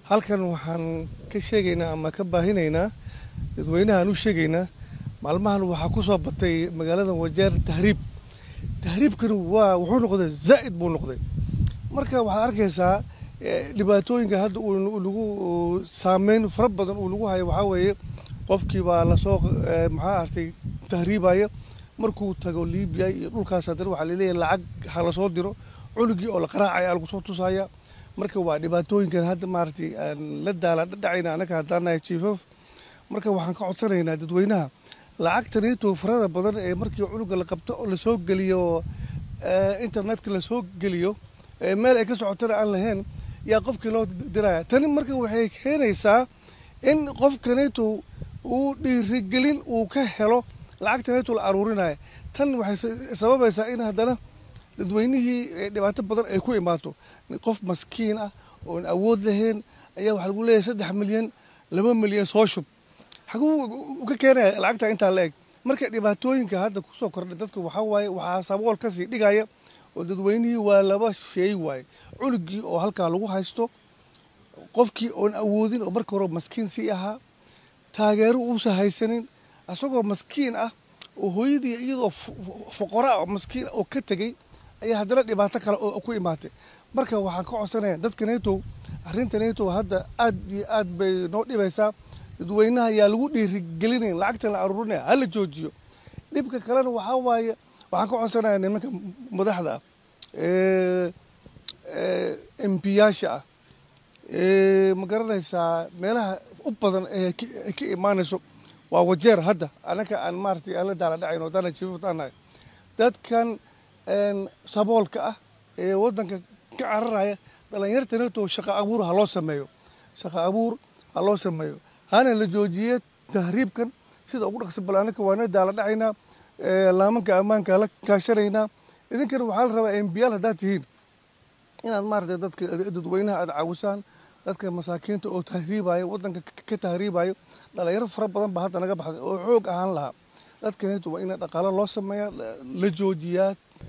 halkan waxaan ka sheegaynaa ama ka baahinaynaa dadweynahaan u sheegaynaa maalmahan waxaa ku soo batay magaalada wajeer tahriib tahriibkani waa wuxuu noqday zaa'id buu noqday marka waxaad arkaysaa dhibaatooyinka hadda uu lagu saameyn fara badan uu lagu hayo waxaa weeye qofkii baa lasoo maxaa artay tahriibaya markuu tago libiya iyo dhulkaas haddana waxaa laleeyahay lacag ha lasoo diro cunugii oo la qaraacaya lagu soo tusaya marka waa dhibaatooyinkan hadda maaragtay aan la daala dhacayna anaka haddaan nahay chiefaf marka waxaan ka codsanaynaa dadweynaha lacagtaniito farada badan ee markii cunuga la qabto oo lasoo geliyo internetka lasoo geliyo meel ay ka socotana aan lahayn yaa qofkii loo diraya tani marka waxay keenaysaa in qofkaniito uu dhiirigelin uu ka helo lacagtaniito la aruurinaya tan waxay sababaysaa in haddana dadweynihii dhibaato badan ay ku imaato qof maskiin ah oon awood lahayn ayaa waxaa lagu leeyahay saddex milyan laba milyan soo shub xaguu ka keenaya lacagta intaa la eg marka dhibaatooyinka hadda kusoo kordhay dadka waxaa waaye waxaa sabool kasii dhigaya oo dadweynihii waa laba sheey waaye cunugii oo halkaa lagu haysto qofkii oon awoodin oo marka hore maskiin sii ahaa taageero uusa haysanin isagoo maskiin ah oo hooyadii iyadoo foqoraa oo maskiin oo ka tegey ayaa haddana dhibaato kale oo ku imaatay marka waxaan ka codsanaya dadka nato arrinta nato hadda aad iyo aad bay noo dhibaysaa dadweynaha yaa lagu dhiirigelinayn lacagta la aruurinaya hala joojiyo dhibka kalena waxaa waaye waxaan ka codsanaya nimanka madaxda ah embiyaasha ah ma garanaysaa meelaha u badan ee ka imaanayso waa wajeer hadda anaka aan maaratay aan la daala dhacayn oo dana jiifutaanahay dadkan saboolka ah ee waddanka ka cararaya dhalinyarta nato shaqo abuur ha loo sameeyo shaqo abuur ha loo sameeyo hana la joojiye tahriibkan sida ugu dhaqsi bal anaka waana daala dhacaynaa laamanka ammaanka la kaashanaynaa idinkana waxaa la rabaa embiyaal haddaad tihiin inaad maaragtay dadka dadweynaha aada caawisaan dadka masaakiinta oo tahriibayo waddanka ka tahriibayo dhalinyaro fara badan baa hadda naga baxday oo xoog ahaan lahaa dadkaneetu waa ina dhaqaalo loo sameeyaa la joojiyaa